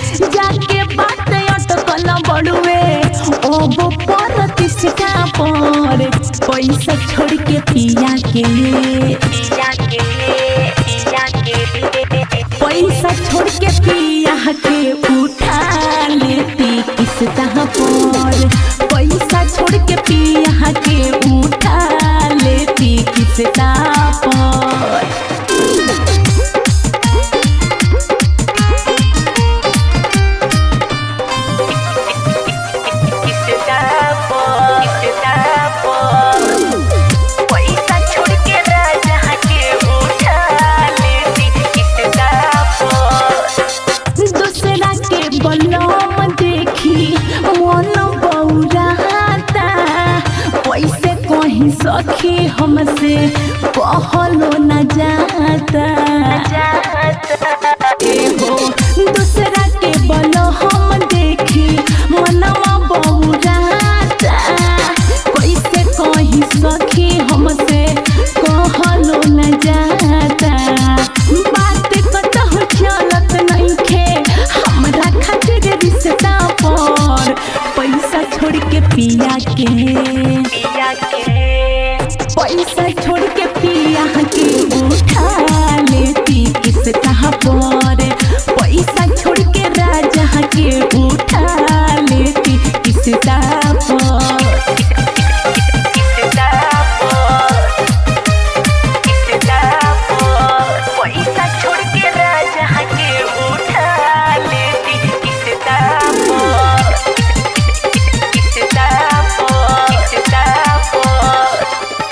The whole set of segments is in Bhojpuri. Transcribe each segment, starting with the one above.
जाके बात अटकल बड़ुए ओबो पर तिसका पर पैसा छोड़ के पिया के पिया के पिया के पैसा छोड़ के पिया के उठा लेती किस्ता पर पैसा छोड़ के पिया के उठा लेती किस्ता पर पैसा छोड़ के राजा के उठा लेती किस्ता पर दूसरा के बलम देखी मन बौराता पैसे कहीं सखी हमसे कहलो न जाता एहो दूसरा के बलम देखी मनवा बौराता कैसे कहीं सखी हमसे कहलो न जाता बात कतहु चलत नइखे हमरा खातिर रिश्ता पर पैसा छोड़ के पिया के पिया के पैसा छोड़ के पिया के उठा लेती किस्ता पर पैसा छोड़ के राजा के उठा लेती किस्ता पर पैसा छोड़ के राजा के उठा लेती किस्ता पर किस्ता पर किस्ता पर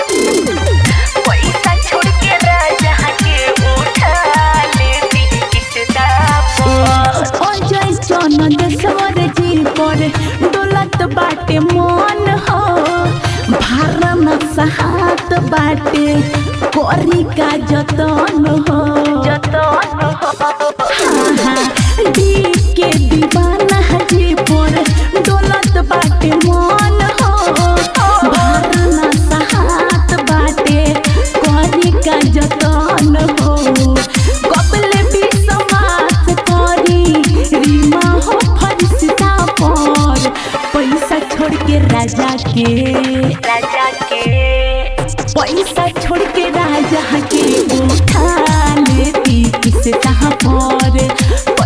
पैसा छोड़ के राजा के उठा लेती किस्ता पर ओ जय चन देशवर जी पर डोलत बाटे मन हो भारन सहात बाटे करी का जतन हो जतन हो दी के दीवाना जी पर डोलत बाटे मन हो भारन सहात बाटे करी का जतन हो कपले भी समास करी रीमा हो फरिश्ता पर पैसा छोड़ के राजा के राजा के पैसा छोड़ के राजा के उठा लेती किस्ता पर